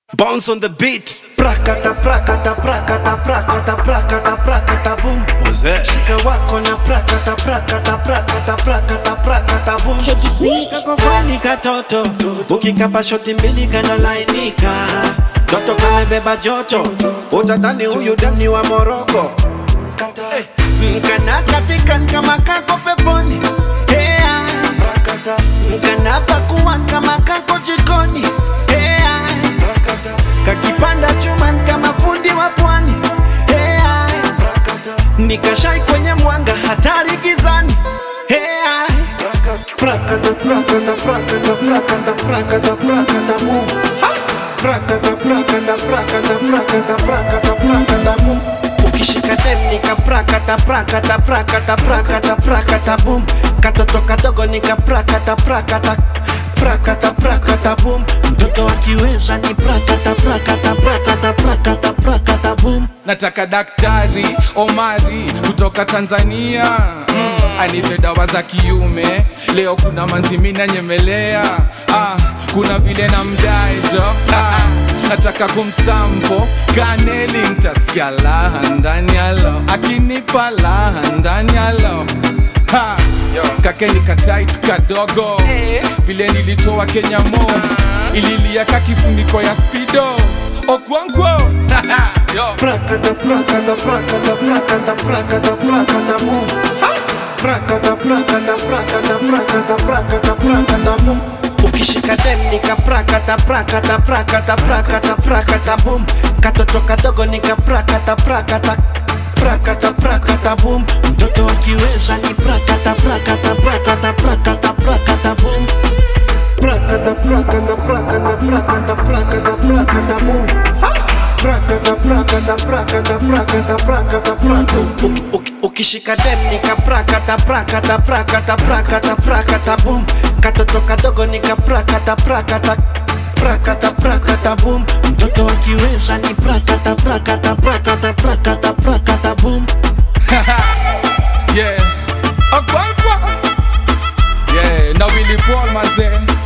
Bounce on the beat. Prakata prakata prakata prakata prakata prakata boom. What's that? Shika wako na prakata prakata prakata prakata prakata boom. Teddy B. Kakofani katoto ukikapa shoti mbili kanalainika toto kamebeba joto utadhani huyu dem ni wa Moroko Eh, kana katikan kama kako peponi Hea. kana pakuan kama kako jikoni Hea. kakipanda chuman kama fundi wa pwani Hea. nikashai kwenye mwanga hatari gizani Hea. Prakata, prakata, prakata, prakata, prakata, prakata, mu. Prakata, prakata, prakata, prakata, prakata, prakata, mu. ukishika dem nika prakata prakata prakata prakata prakata boom katoto kadogo nika prakata prakata prakata prakata boom mtoto akiweza ni prakata prakata prakata prakata prakata boom nataka daktari omari kutoka tanzania mm, anipe dawa za kiume leo kuna manzimina nyemelea ah, kuna vile na mdaejo ah, nataka kumsampo kaneli ntasikia laha ndani yalo akinipa laha ndani yalo Ha, kakeni katait kadogo vile nilitoa kenya mo ililia kakifuniko ya spido okwankwo Yo. Prakata, prakata, prakata, prakata, prakata, prakata, boom. Prakata, prakata, prakata, prakata, prakata, prakata, boom. ukishika dem nika prakata prakata prakata prakata prakata boom katoto kadogo nika prakata prakata prakata prakata boom mtoto akiweza ni prakata prakata prakata prakata prakata boom prakata prakata prakata prakata prakata prakata boom prakata prakata prakata prakata prakata prakata Uki- uki- ukishika dem nika prakata prakata prakata prakata prakata boom katoto kadogo nika prakata prakata prakata prakata boom mtoto akiweza ni prakata prakata prakata prakata prakata boom yeah. Okwankwo. Yeah, na Willy Paul mazee